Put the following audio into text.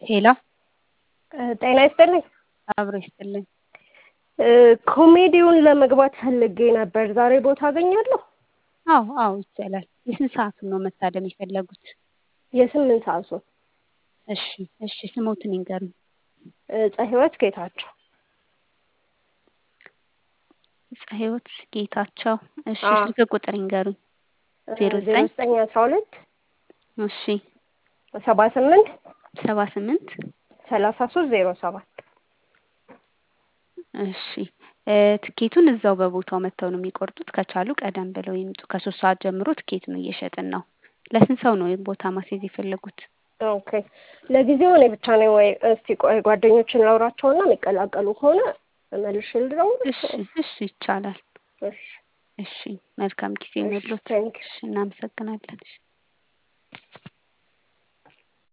ሄሎ ጤና ይስጥልኝ። አብሮ ይስጥልኝ። ኮሜዲውን ለመግባት ፈልጌ ነበር። ዛሬ ቦታ አገኛለሁ? አዎ አዎ ይቻላል። የስንት ሰዓቱን ነው መታደም የፈለጉት? የስምንት ሰዓቱን። እሺ እሺ ስሞትን ይንገሩኝ። ፀህይወት ጌታቸው። ፀህይወት ጌታቸው። እሺ አዎ። ስልክ ቁጥር ይንገሩኝ። ዜሮ ዜሮ ዘጠኝ ዘጠኝ አስራ ሁለት እሺ ሰባ ስምንት ሰባ ስምንት ሰላሳ ሶስት ዜሮ ሰባት እሺ እ ትኬቱን እዛው በቦታው መጥተው ነው የሚቆርጡት። ከቻሉ ቀደም ብለው ይምጡ። ከሶስት ሰዓት ጀምሮ ትኬቱን እየሸጥን ነው። ለስንት ሰው ነው ይህን ቦታ ማስያዝ የፈለጉት? ኦኬ ለጊዜው እኔ ብቻ ነኝ ወይ? እስቲ ቆይ ጓደኞችን ላውራቸውና የሚቀላቀሉ ከሆነ መልሼ ልደውል። እሺ እሺ ይቻላል። እሺ እሺ መልካም ጊዜ እሺ ይሁንልዎት። ቴንክ እሺ እናመሰግናለን። እሺ